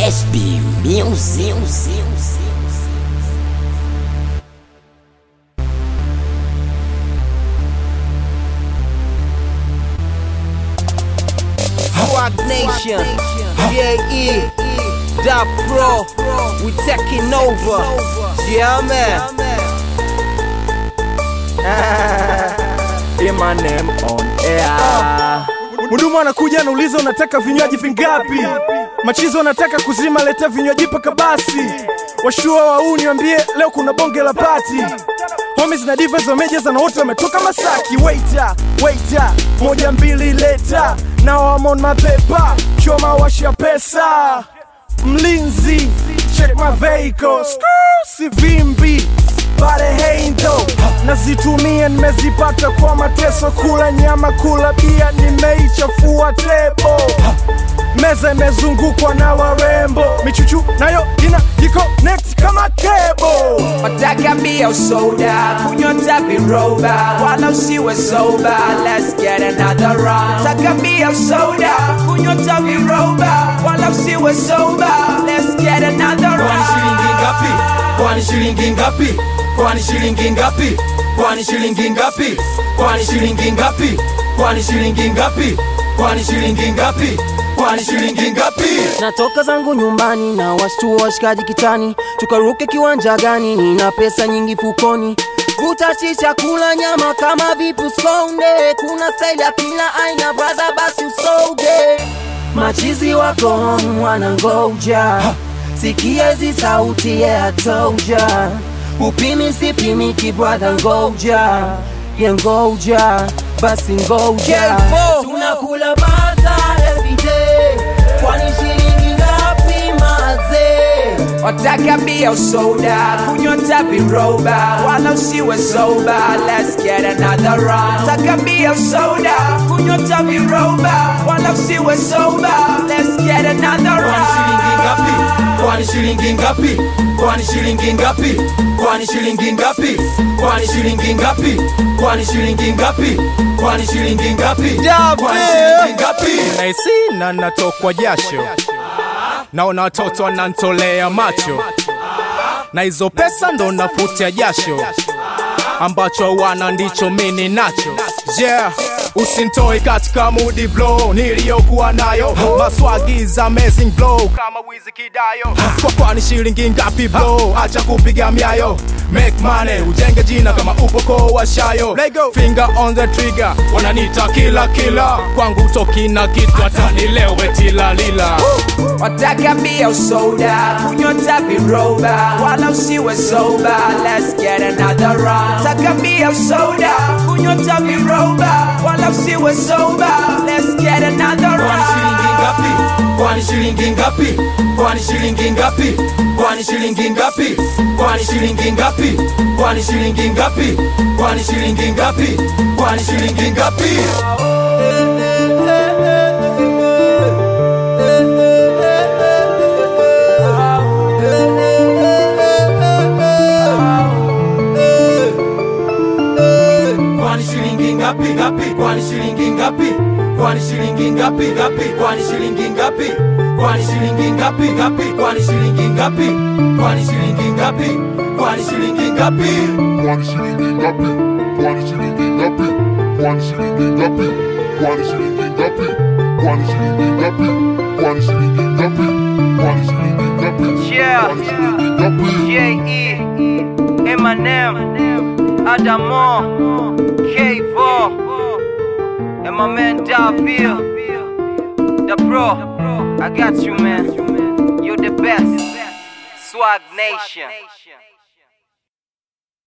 SB Music. Swag Nation, JE, Da Pro, we taking over. Yeah, man. Eminem on air. Mhudumu anakuja anauliza unataka vinywaji vingapi? Machizo anataka kuzima, leta vinywaji paka basi. Washua wauni wambie leo kuna bonge la pati. Homies na divas wamejaza na wote wametoka Masaki. Waiter, waiter, moja mbili leta. Now I'm on my paper, choma washa pesa. Mlinzi, check my vehicle. Skr, si vimbi pale heindo nazitumia nimezipata kwa mateso kula nyama kula bia nimeichafua tebo meza imezungukwa na warembo michuchu nayo ina jiconnect kama kebo Wataka bia soda, kunywa tapi roba, wala usiwe soba. Let's get another round. Wataka bia soda, kunywa tapi roba, wala usiwe soba. Let's get another Kwani shilingi round. ngapi? Kwani shilingi ngapi? Kwani shilingi ngapi? Kwani shilingi ngapi? Kwani shilingi ngapi? Kwani shilingi ngapi? Kwani shilingi ngapi? Kwani shilingi ngapi? natoka zangu nyumbani na washtua washikaji kitani tukaruke kiwanja gani nina pesa nyingi fukoni vuta shisha kula nyama kama vipu skonde kuna staili ya kila aina brother basi usoge machizi wako home wanangoja sikia hizi sauti yeah, I told ya upimi sipimiki brother ngoja ye ngoja basi ngoja K4. tunakula bata everyday kwani shilingi ngapi mazee Wataka bia soda, kunywa tapi roba, wala usiwe soba. Let's get another round. Wataka bia soda, kunywa tapi roba, wala usiwe soba. Let's get another Kwani shilingi ngapi? round. Kwani shilingi ngapi? Kwani shilingi ngapi? Kwani shilingi ngapi? Kwani shilingi ngapi? Kwani shilingi ngapi? Kwani shilingi ngapi? naisi na natokwa jasho naona watoto wanantolea macho na hizo pesa ndo nafutia jasho ambacho wana ndicho mini nacho yeah usintoi katika mudi blow niliyokuwa nayo maswagi amazing blow kama wizi kidayo kwa kwani shilingi ngapi blow acha kupiga miayo make money ujenge jina kama upoko wa shayo finger on the trigger wananita kila kila kwangu toki na kitu hata nilewe tilalila Wataka bia soda, kunywa tapi roba, wala usiwe soba. Let's get another round. Wataka bia soda, kunywa tapi roba, wala usiwe soba. Let's get another Kwani shilingi round. ngapi? Kwani shilingi ngapi? Kwani shilingi ngapi? Kwani shilingi ngapi? Kwani shilingi ngapi? Kwani shilingi ngapi? Kwani shilingi ngapi? Kwani shilingi ngapi? Ngapi? Kwani shilingi ngapi? Kwani shilingi ngapi? Ngapi? Kwani shilingi ngapi? Kwani shilingi ngapi? Ngapi? Kwani shilingi ngapi? Kwani shilingi ngapi? Kwani shilingi ngapi? Kwani shilingi ngapi? Kwani shilingi ngapi? Kwani shilingi ngapi? Kwani shilingi ngapi? Kwani shilingi ngapi? Kwani shilingi ngapi? Kwani shilingi ngapi? Yeah. Kwani shilingi ngapi? J.E. Eminem, Adamo, K4, and my man Davil, the bro. I got you, man. You're the best. Swag Nation.